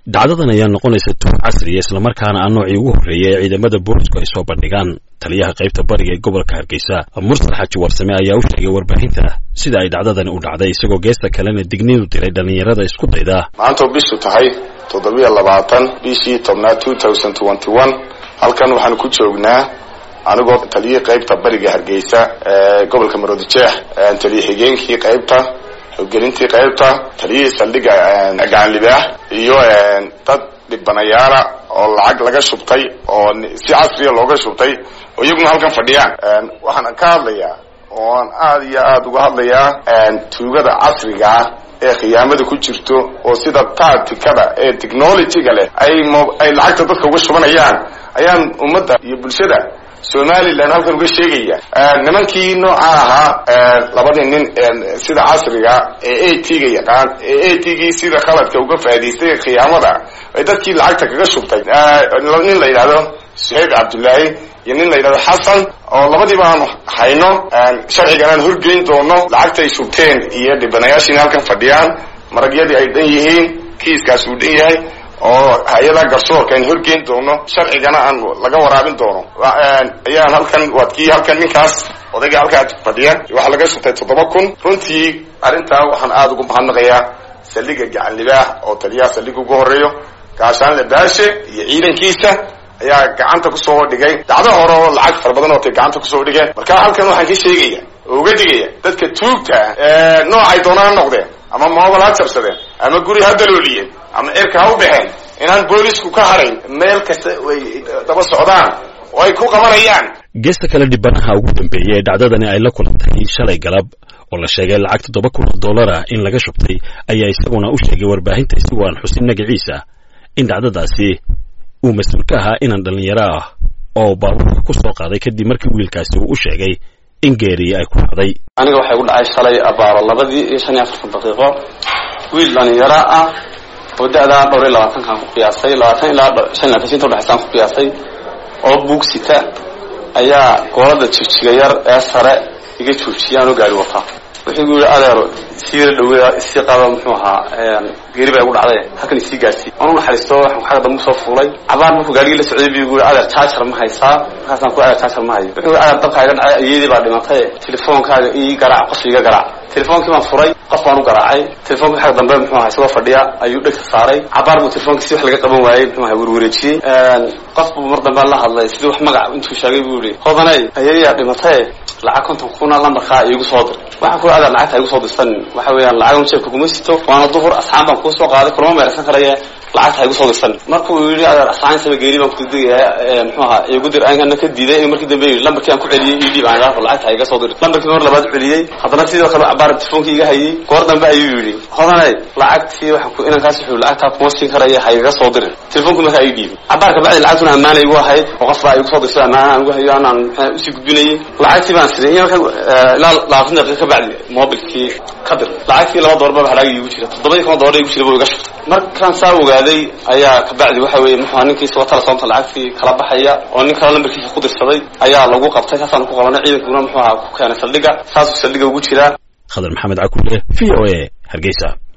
dhacdadan ayaa noqonaysa tuur casriya islamarkaana ah noocii ugu horreeyay ee ciidamada boolisku ay soo bandhigaan taliyaha qaybta bariga ee gobolka hargeysa mursal xaji warsame ayaa u sheegay warbaahinta sida ay dhacdadani u dhacday isagoo geesta kalena digniinu diray dhallinyarada isku dayda maanta oo bishu tahay toddobiyo labaatan bishii tobnaad two thousand twenty one halkan waxaan ku joognaa anigoo taliyihii qaybta bariga hargeysa ee gobolka maroodijeex taliya xigeenkii qaybta hoggelintii qaybta taliyihii saldhigga gacan libaax iyo dad dhibanayaala oo lacag laga shubtay oo si casriya looga shubtay oo iyaguna halkan fadhiyaan waxaan ka hadlayaa oo aan aada iyo aada uga hadlayaa tuugada casriga ah ee khiyaamada ku jirto oo sida tacticada ee technologyga leh ay ay lacagta dadka uga shubanayaan ayaan ummadda iyo bulshada somalilan halkan uga sheegaya nimankii nooca ahaa labadii nin sida casriga ee a t ga yaqaan ee a t gii sida khaladka uga faa'idaystay khiyaamada ay dadkii lacagta kaga shubtay nin la yidhahdo suhayb cabdullaahi iyo nin la yidhahdo xasan oo labadiiba aan hayno sharcigan aan horgeyn doono lacagta ay shubteen iyo dhibanayaashiina halkan fadhiyaan maragyadii ay dhan yihiin kiiskaas uu dhan yahay oo hay-ada garsoorka aan horgeyn doono sharcigana aan laga waraabin doono ayaan halkan waad kii halkan ninkaas odayga halkaa fadhiya waxaa laga shubtay toddoba kun runtii arrintaa waxaan aada ugu mahadnaqayaa saldhiga gacan libaax oo taliyaha saldhiga ugu horeeyo gaashaanle baashe iyo ciidankiisa ayaa gacanta kusoo dhigay dhacdo hore oo lacag fara badan ootay gacanta kusoo dhigeen marka halkan waxaan ka sheegaya oo uga digaya dadka tuugta ah noocay doona ha noqdeen ama moobal ha jabsadeen ama guri ha dalooliyeen ama cirka ha u baxeen inaan boolisku ka harayn meel kasta ay daba socdaan oo ay ku qabanayaan geesta kale dhibanaha ugu dambeeyay ee dhacdadani ay la kulantay shalay galab oo la sheegay lacag toddoba kun oo dollar ah in laga shubtay ayaa isaguna u sheegay warbaahinta isagoo aan xusin magaciisa in dhacdadaasi uu mas-uul ka ahaa inan dhallinyaro ah oo baabuurka ku soo qaaday kadib markii wiilkaasi uu u sheegay in geeri ay ku dhacday aniga waxay gu dhacay shalay abaaro labadii iyo shan iyo afartan daqiiqo wiil dhalinyaro ah oo da-daa dhowr iyo labaatankaan ku qiyaasay labaatan ilaa shan iyo labaatan inta udhexaysaan ku qiyaasay oo buugsita ayaa goolada jijiga yar ee sare iga joojiyay anoo gaari wataa wuxuu gu yihi adeero siira dhaweeya isii qaba muxuu ahaa geeri baa igu dhacday halkan isii gaarsiiy aan u naxariisto waxaan xagga dambe usoo fuulay cabaar markuu gaarigii la socday bu gu yihi adeer jaajar ma haysaa markaasaan ku adeer jaajar ma hayo wuxuu yihi adeer dabkaa iga dhacay ayeedii baa dhimatay telefoonkaaga ii garaac qof iga garaac telefoonkii baan furay qof baan u garaacay telefonkii xagga dambe muxuu ahaa isagoo fadhiya ayuu dhegta saaray cabaar buu telefonkii si wax laga qaban waayey muxuu ahaa werwareejiyey qof buu mar dambe la hadlay sidii wax magac intuu sheegay buu yihi hodanay ayeeyaa dhimatay lacag konton kuna lambarkaa iigu soo dir waxaan ku adeer lacagta igu soo dirsan waxa weeyaan lacag jeebka kuma sito waana duhur asxaan baan kuu soo qaaday kulama meersan karaya lacagta igu soo dirsan markuu yidhi adeer asxaan saba geeri baan kudegaya muxuu ahaa igu dir ana ka diiday markii dambe yidhi lambarkii aan ku celiyey ii dhiib aan idhaafo lacagta iga soo dir lambarkii mar labaad celiyey haddana sidoo kale cabaar telefonkii iga hayay goor dambe ayuu yidhi hodanay lacagtii waxaan ku inankaas wuxuu lacagtaa kuma siin karaya ha igaga soo dirin telefonkii markaa ii dhiibay cabaar kabacdi lacagtuna ammaanay igu ahayd oo qof baa igu soo dirsan ammaana aan igu hayo anaan maxaa usii gudbinayay lacagtii baan siray marka ilaa labaatan daqiiqa kabacdi mobilkii ka dir lacagtii laba doorba halaagi igu jira toddobadii kuna doora igu jira buu iga shubtay markaan saa ogaaday ayaa kabacdi waxa weeye muxua ninkiisa watala soonta lacagtii kala baxaya oo nin kale lambarkiisa ku dirsaday ayaa lagu qabtay saasaan ku qabanay ciidankuna muxuu ahaa ku keenay saldhigga saasuu saldhigga ugu jiraa khadar maxamed cakulle v o a hargeysa